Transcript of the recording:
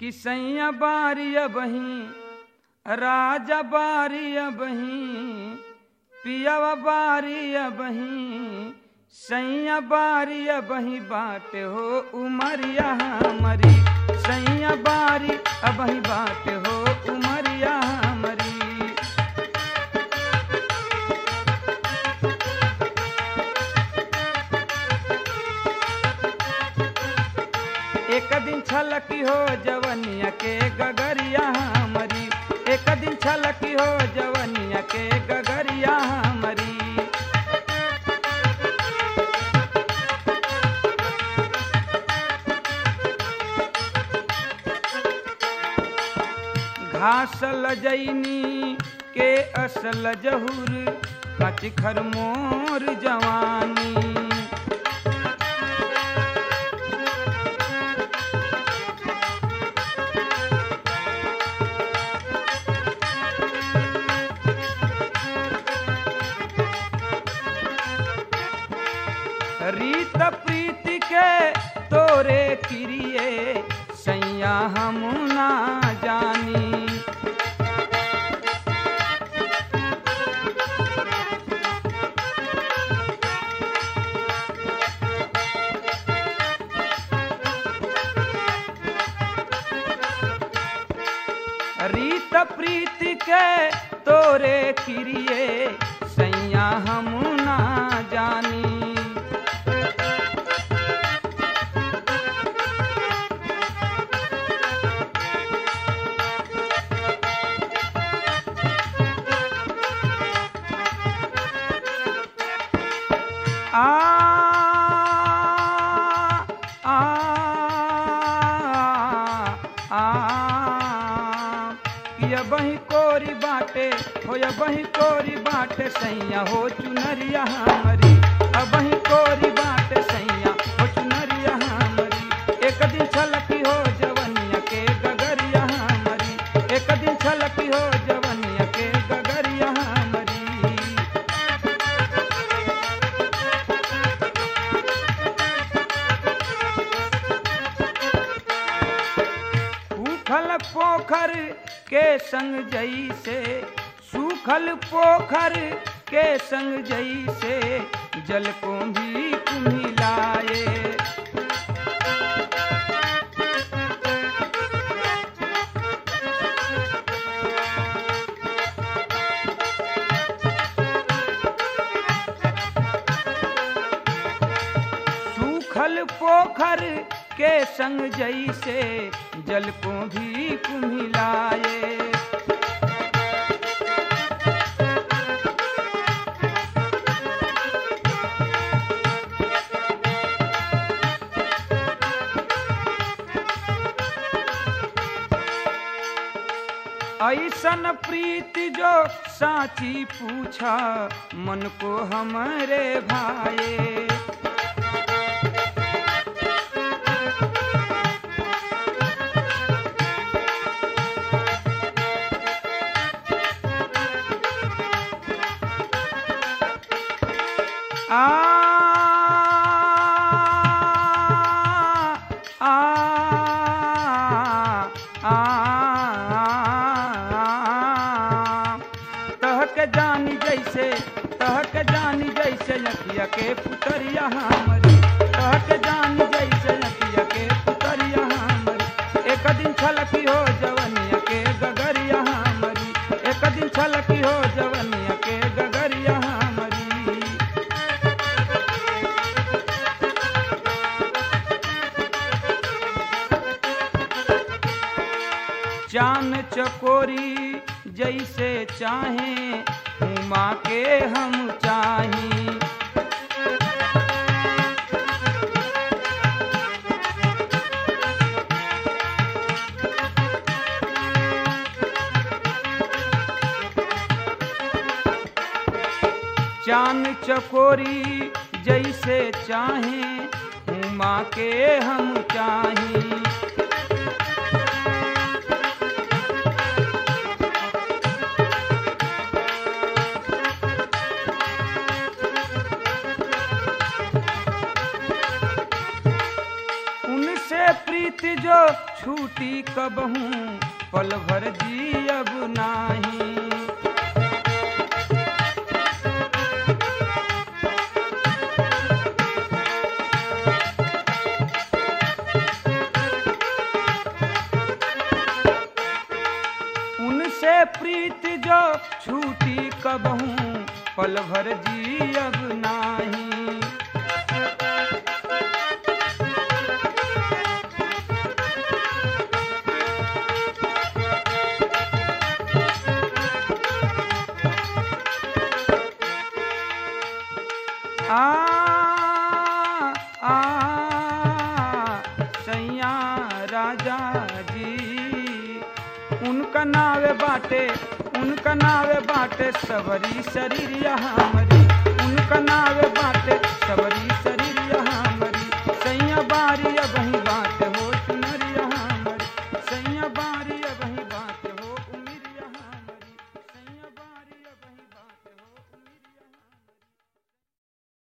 कि सैया बारिय बही राजा बारिय बही पियावा बारिय बही सैया बारिय बही बाट हो उमरिया हमारी सैया बारी अबही बाट हो उमरिया हमारी एक दिन छलकी हो जवनिया के गगरिया हमारी एक दिन छलकी हो जवनिया के गगरिया हमारी घास लजैनी के असल जहुर कच खर मोर जवानी रीत प्रीति के तोरे किरिए सैया हम ना जानी रीत प्रीति के तोरे किरिए सैया हम ना जानी आ आ आ ये बही कोरी बाटे हो या बही कोरी बाटे सैया हो चुनरिया हमारी अबही कोरी बाटे सैया हो चुनरिया हमारी एक दिन छलकी हो जवनिया के गगरिया हमारी एक दिन छलकी हो जवनिया के गगरिया हमारी सूखल पोखर के संग जई से सूखल पोखर के संग जई से जल को भी कुम्हिलाए सूखल पोखर के संग जई से जल को भी कुम्हिलाए ऐसन प्रीति जो साची पूछा मन को हमारे भाए आ आ आ तहक जानी जैसे तहक जानी जैसे लखिया के पुतरिया हमरी तहक जानी जैसे लखिया के पुतरिया हमरी एक दिन छलकी हो जवनिया के गगरिया हमरी एक दिन छलकी हो जवनिया के गगरिया हमरी चान चकोरी जैसे चाहे उमा के हम चाही चान चकोरी जैसे चाहे उमा के हम चाही उनसे प्रीत प्रीत जो छूटी कबहू पल भर जियब नाही उनसे प्रीत जो छूटी कबहू पल भर जियब नाही आ आ सैया राजा जी उनका नावे बाटे उनका नावे बाटे सबरी शरीर हमारी उनका नावे बाटे सबरी